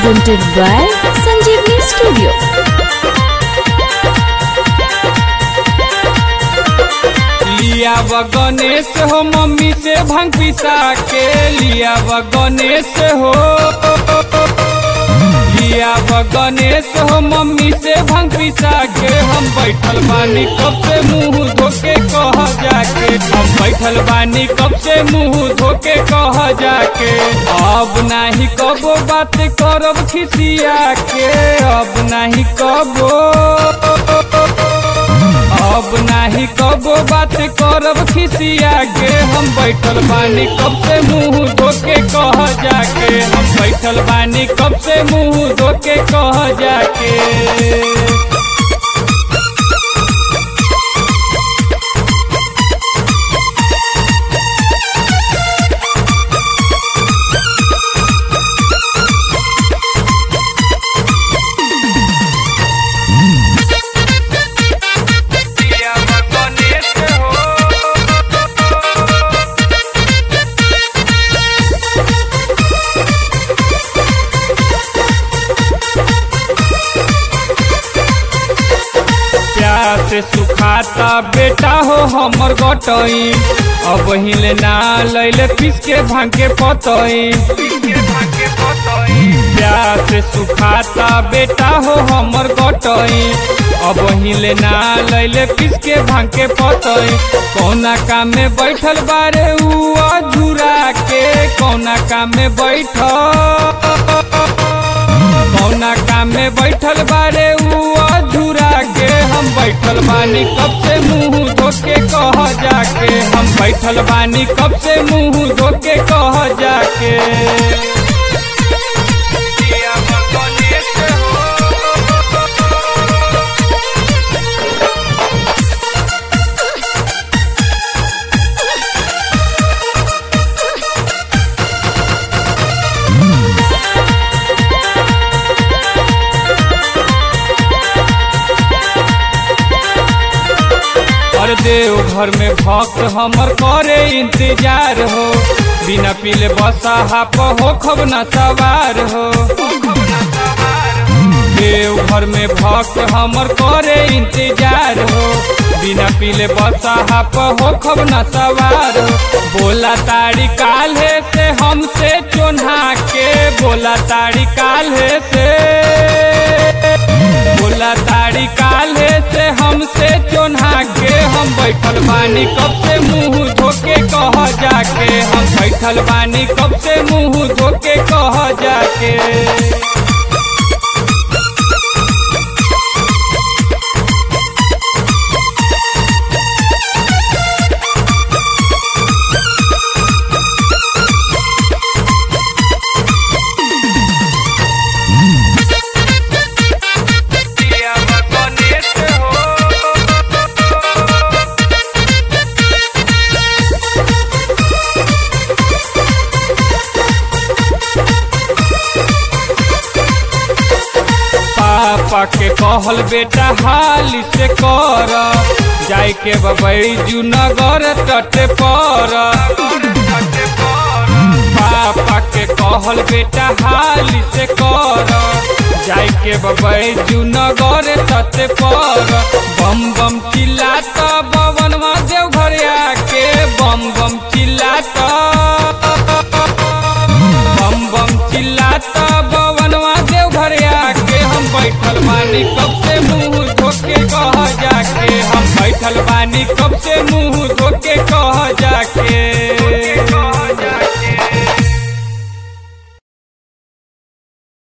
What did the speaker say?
presented by Sanjeevni Studio. लिया व गणेश हो मम्मी से भांग पिसा के लिया व गणेश हो लिया व गणेश हो मम्मी से भांग पिसा के हम बैठल बानी कब से मुंह धोके कह जाके हम बैठल बानी कब से मुंह धोके कह जाके अब नाही कबो बात करब खिसिया के अब नाही कबो अब नाही कबो बात करब खिसिया के हम बैठल बानी कब से मुंह धोके कह जाके हम बैठल बानी कब से मुंह धोके कह जाके प्यार से सुखाता बेटा हो हमर गटई अब हिले ना लैले पीस के भांग के पतई प्यार से सुखाता बेटा हो हमर गटई अब हिले ना लैले पीस के भांग के पतई कौना काम में बैठल बारे उ झुरा के कौना काम में बैठल कौना काम में बैठल बारे उ अधूरा के हम बैठल बानी कब से मुंह धोके कह जाके हम बैठल बानी कब से मुंह धोके कह जाके और देव घर में भक्त हमर करे इंतजार हो बिना पीले बसा हाप हो खब न सवार हो देव घर में भक्त हमर करे इंतजार हो बिना पीले बसा हाप हो खब न सवार हो बोला तारी काल्हे से हमसे चोन्हा के बोला तारी काल्हे से बोला तारी काल्हे से हमसे चोन्हा के हम बैठल बानी कब से मुंह धोके कह जाके हम बैठल बानी कब से मुंह धोके कह जाके पापा के कहल बेटा हाल से कर जाय के बबैजू नगर तटे पर पापा के कहल बेटा हाल से कर जाय के बबैजू नगर तटे पर बम बम चिल्लात बवन देव घर आके बम बम चिल्लात बम बम चिल्लाता बवनवा देव घर आके हम बैठल बानी कब से मुंह धोके कह जाके हम बैठल बानी कब से मुंह धोके कह